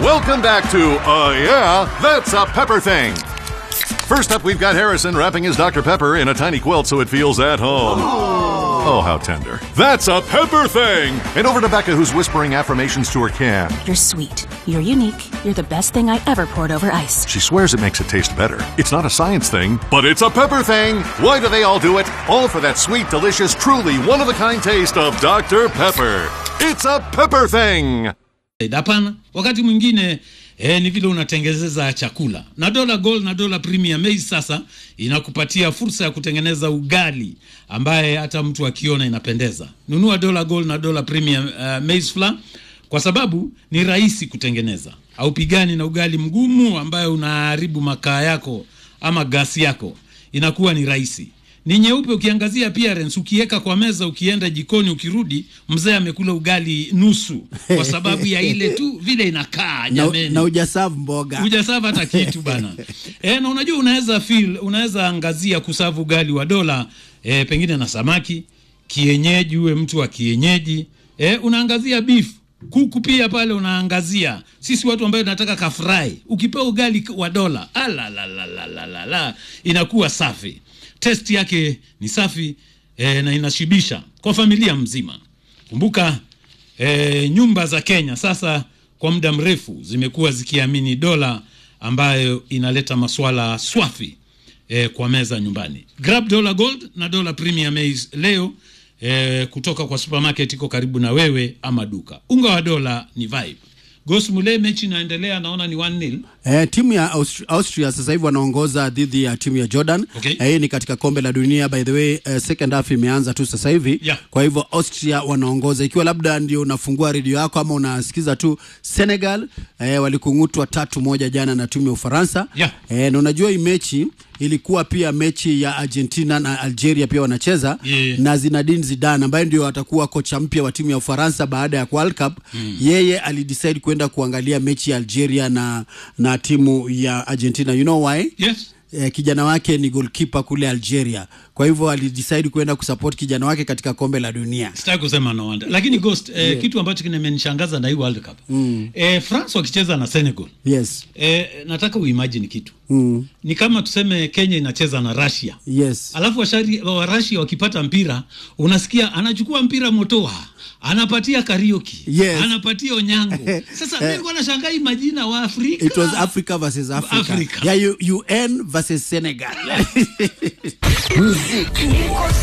Welcome back to Uh Yeah, That's a Pepper Thing. First up, we've got Harrison wrapping his Dr. Pepper in a tiny quilt so it feels at home. Oh, how tender. That's a Pepper Thing! And over to Becca, who's whispering affirmations to her can. You're sweet. You're unique. You're the best thing I ever poured over ice. She swears it makes it taste better. It's not a science thing, but it's a pepper thing. Why do they all do it? All for that sweet, delicious, truly one of a kind taste of Dr. Pepper. It's a pepper thing. Hapana, wakati mwingine eh, ni vile unatengezeza chakula na dola gold na dola premium maize sasa inakupatia fursa ya kutengeneza ugali ambaye hata mtu akiona inapendeza. Nunua dola gold na dola premium uh, maize flour kwa sababu ni rahisi kutengeneza, haupigani na ugali mgumu ambayo unaharibu makaa yako ama gasi yako, inakuwa ni rahisi ni nyeupe ukiangazia appearance, ukiweka kwa meza, ukienda jikoni, ukirudi, mzee amekula ugali nusu, kwa sababu ya ile tu vile inakaa. na, Jameni, na ujasavu mboga hujasava hata kitu bana. E, na unajua unaweza feel, unaweza angazia kusavu ugali wa dola e, pengine na samaki kienyeji, uwe mtu wa kienyeji e, unaangazia beef kuku pia pale unaangazia. Sisi watu ambayo tunataka kafrai, ukipewa ugali wa dola alalalalala, inakuwa safi, test yake ni safi e, na inashibisha kwa familia mzima. Kumbuka e, nyumba za Kenya sasa kwa muda mrefu zimekuwa zikiamini dola ambayo inaleta maswala swafi e, kwa meza nyumbani. Grab Dollar Gold na Dollar Premium Maize leo e, kutoka kwa supermarket iko karibu na wewe ama duka. Unga wa dola ni vibe. Gos Mule, mechi inaendelea, naona ni 1-0. Eh, timu ya Austria, Austria sasa hivi wanaongoza dhidi ya timu ya Jordan. Okay. Eh, hii ni katika kombe la dunia by the way, eh, second half imeanza tu sasa hivi. Yeah. Kwa hivyo Austria wanaongoza. Ikiwa labda ndio unafungua redio yako ama unasikiza tu Senegal eh, walikung'utwa tatu moja jana na timu ya Ufaransa. Yeah. Eh, na unajua hii mechi ilikuwa pia mechi ya Argentina na Algeria pia wanacheza Yeah. na Zinedine Zidane ambaye ndio atakuwa kocha mpya wa timu ya Ufaransa baada ya World Cup. Yeye alidecide kwenda kuangalia mechi ya Algeria na na timu ya Argentina. You know why? Yes. Eh, kijana wake ni goalkeeper kule Algeria, kwa hivyo alidecide kwenda kusupport kijana wake katika kombe la dunia. Sitaki kusema no wonder. Lakini Ghost, eh, kitu ambacho kimenishangaza na hii World Cup. Eh, France wakicheza na Senegal. Yes, Eh, nataka uimagine kitu. mm. Ni kama tuseme Kenya inacheza na Russia. yes. alafu washari wa Russia wakipata mpira unasikia anachukua mpira motoa anapatia Karioki Yes. anapatia Onyango. Sasa mimi nilikuwa nashangaa hii majina wa Afrika It was Africa versus Africa. Africa. Yeah, U- UN versus Senegal. Niko